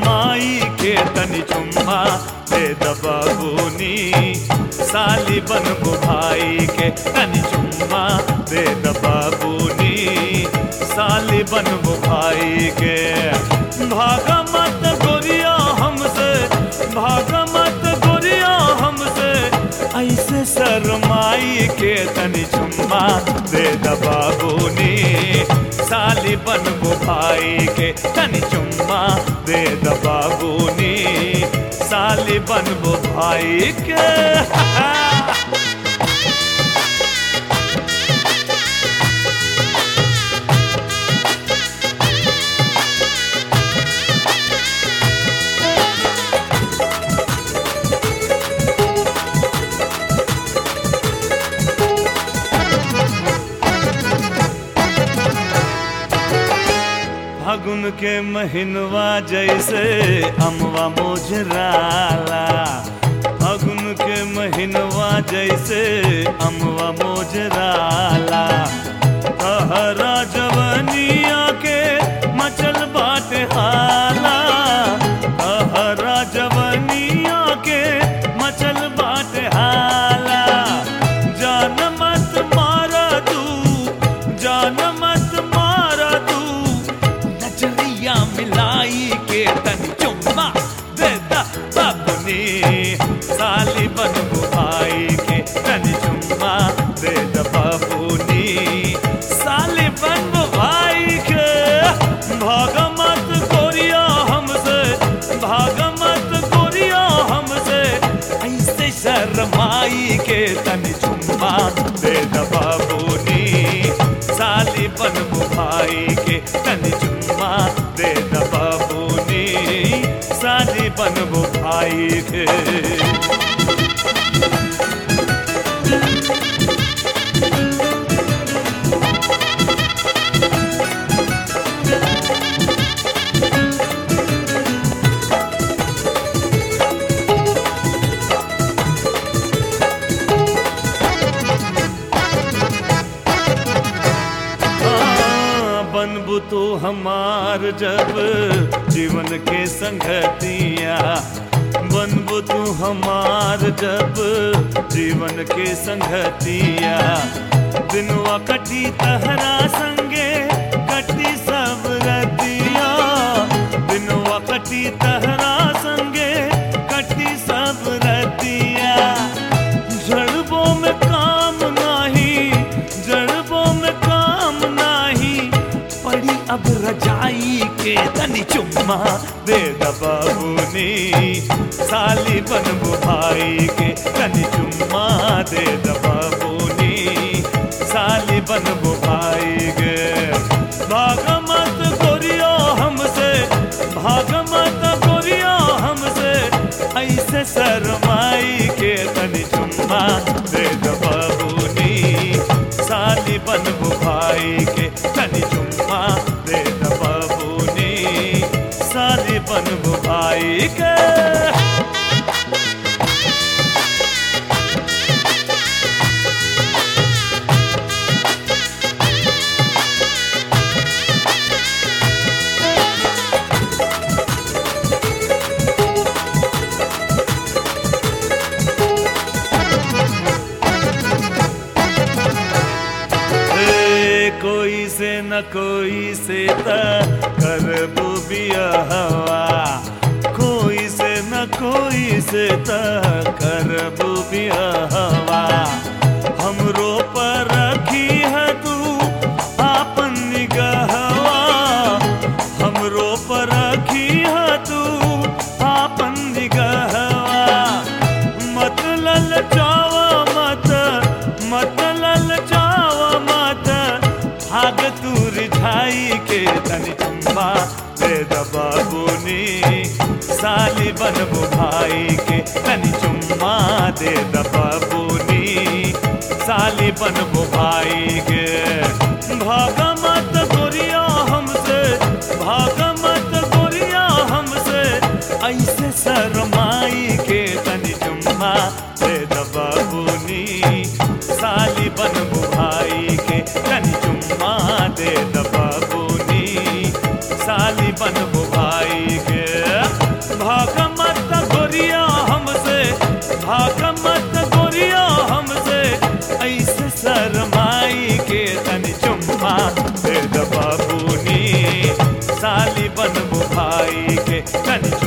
शरमाई के तनी चुम्मा दे दबाबूनी साली बनबू भाई के तनी चुम्मा दे दबाबूनी साली बनबू भाई के भागा मत गोरिया हमसे भागा मत गोरिया हमसे ऐसे शरमाई के तनी चुम्मा दे दबाबूनी साली बनबू भाई के तनी चुम्मा दे दबाबूनी साली बनबू भाई के फागुन के महीनवा जैसे अमवा मोजराला फागुन के महीनवा जैसे अमवा मोजराला कहरा जवनिया के मचल बाटे हाला कहरा जवनिया के मचल बाटे हाला जान मत मारा तू जान मत मारा तू नजरिया मिलाई के तन चुम्मा देता बाबुनी साली बनबू भाई के तन चुम्मा देता बाबुनी साली बनबू भाई के भाग मत गोरिया हमसे भाग मत गोरिया हमसे ऐसे शर्माई के तन चुम्मा दे बाबूनी साली बनबू भाई के तन चुम्मा दे बाबूनी साली बनबू भाई के हाँ, बनबू तो हमार जब जीवन के संगतिया बनबू तू हमार जब जीवन के संगतिया दिनवा कटी तहरा संगे कटी सब रतिया दिनवा कटी तहरा संगे कटी सब रतिया जड़बों में काम नाही जड़बों में काम नाही पड़ी अब रजाई के तनी चुम्मा दे दबाबूनी साली बनबू भाई के तनी चुम्मा दे दबाबूनी साली बनबू भाई के भाग मत गोरियो हमसे भाग मत गोरियो हमसे ऐसे शरमाई के तनी चुम्मा दे दबाबूनी साली बनबू भाई के तनी चुम्मा दे दबाबूनी साली बनबू भाई के ए, कोई से न कोई से त करबू बियाहवा कोई से न कोई से त करबू बियाहवा हमरो पर रखी है तू आपन निगहवा हमरो पर रखी है तू आपन निगहवा मत ललचावा मत मत ललचावा मत भाग तू रिझाई के तनी चुम्मा दे दबाबूनी साली बनबू भाई के तनी चुम्मा दे दबाबूनी साली बनबू भाई के भाग मत गोरिया हमसे भाग मत गोरिया हमसे ऐसे शरमाई के तनी चुम्मा दे दबाबूनी साली बनबू भाई के तनी चुम्मा दे दबाबूनी साली बनबू भाई के साली बनबू भाई के तनी